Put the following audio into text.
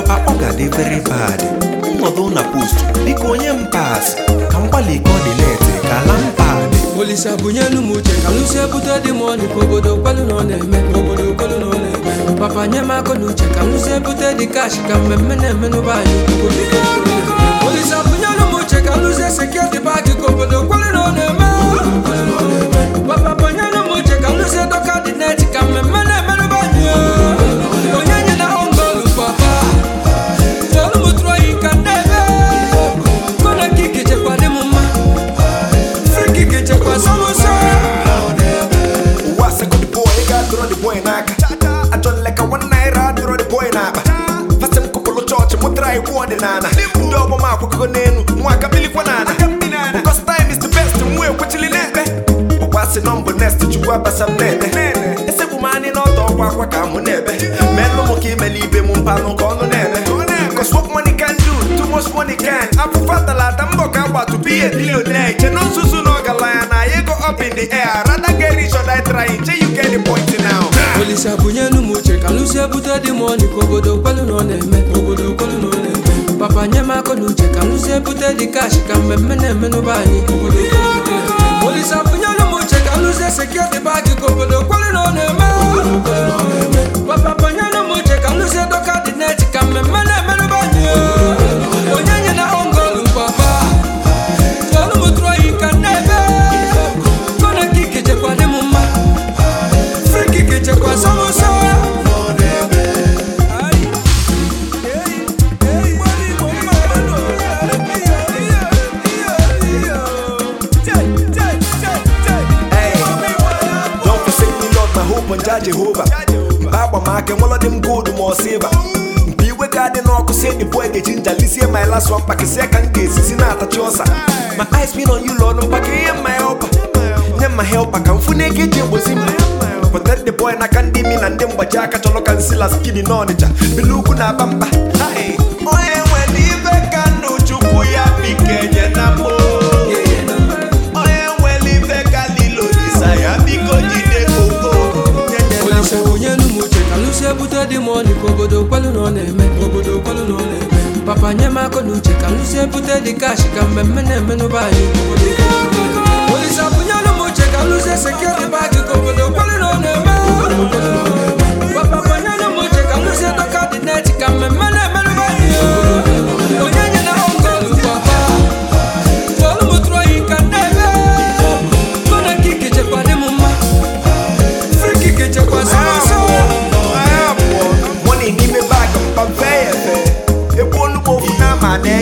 akpa ga-adị very bad nnọdụ na post biko onye m pas ka m gbalị kọdineti ka ala m pad Olisa bunyelu m uche ka lụsie bute dị m ọnị ka obodo kwelu na ọ na-eme ka obodo kwelu na ọ na-eme papa nye m akụ na uche ka lụsie bute dị kash ka mmemme na-eme n'ụba anyị ka obodo kwelu na ọ na-eme. Olisa bunyelu m uche ka lụsie sekuriti paaki ka obodo kwelu na ọ na-eme papa bunyelu m uche ka lụsie dọka dị neti ka mmemme na-eme n'ụba anyị onye nye na ongolu papa tolu m tụrụ oyi ka nnebe kona kiki chekwa dị m mma friki kichekwa sọmụsọ ụwa sekọnd boy ị ga-adọrọ the boy n'aka ajọ nleka one naira adọrọ the boy n'akpa fasị m kọkọlụ chọọchị mụtara iwu ọdịnala ndị ọgbọ m akwakọgo n'elu nwa aka bilikwa n'ala because time is the best nwa ekwechili n'ekpe ọkwa sị nọmbụ nest chukwu abasa m na-ete esegbu m anyị n'ọdọ ọkwa akwa ka mụ na-ebe melụ m ka imeli ibe m mpanụ ka ọnụ na-eme Cause what money can do, too much money can. Afụfa talata mbọ ka agba to be a billionaire. Che no nzuzu na ọgaranya na ya go up in the air. Rather get rich or die trying. Che you get the point now. Olisa bunyelu m uche ka lụsie bute dị m ọnị ka obodo kwelu na ọ na-eme ka obodo kwelu na ọ na-eme papa nye m akụ na uche ka lụsie bute dị kash ka mmemme na-eme n'ụba anyị ka obodo kwelu na ọ na-eme. Olisa bunyelu m uche ka lụsie sekuriti paaki ka obodo kwelu na ọ na-eme papa bunyelu m uche ka lụsie dọka dị neti ka mmemme na-eme n'ụba anyị onye nye na ongolu papa tolu m tụrụ oyi ka nnebe kona kiki chekwa dị m mma friki kichekwa sọmụsọ Hey, don't forsake me, Lord, my hope on Jah Jehovah. Mba agba m aka enwela dị m gold ma ọ silva mgbe iwe ga adị n'ọkụ sie the boy ga-eji nja lisie my last one pakisie ka m ga-esisi na-atachi ọsa my eyes been on you lord mpaka ihe mma helpa nye mma helpa ka mfu n'ego eji egbozi mma protect the boy n'aka ndị imi na ndị mgbaji aka chọrọ ka nsila skidi n'ọnịcha bili ugwu na aba mba Hey, onye nwere ibe ka ndụ chukwu ya bikenye na mbụ onye nwere ife ka lilo disa ya biko jide koko Olisa bunyelu m uche ka lụsie bute dị m ọnị ka obodo kwelu na ọ na-eme ka obodo kwelu na ọ na-eme papa nye m akụ na uche ka lụsie bute dị kash ka mmemme na-eme n'ụba anyị ka obodo kwelu na ọ na-eme. Olisa bunyelu m uche ka lụsie sekuriti paaki ka obodo kwelu na ọ na-eme papa bunyelu m uche ka lụsie dọka dị neti ka mmemme na-eme n'ụba anyị onye nye na ongolu papa tolu m tụrụ oyi ka nnebe kona kiki chekwa dị m mma friki kichekwa sọmụsọ mọni n'ime bag mpa mfe ya efe egbu onugbo ofu na ama na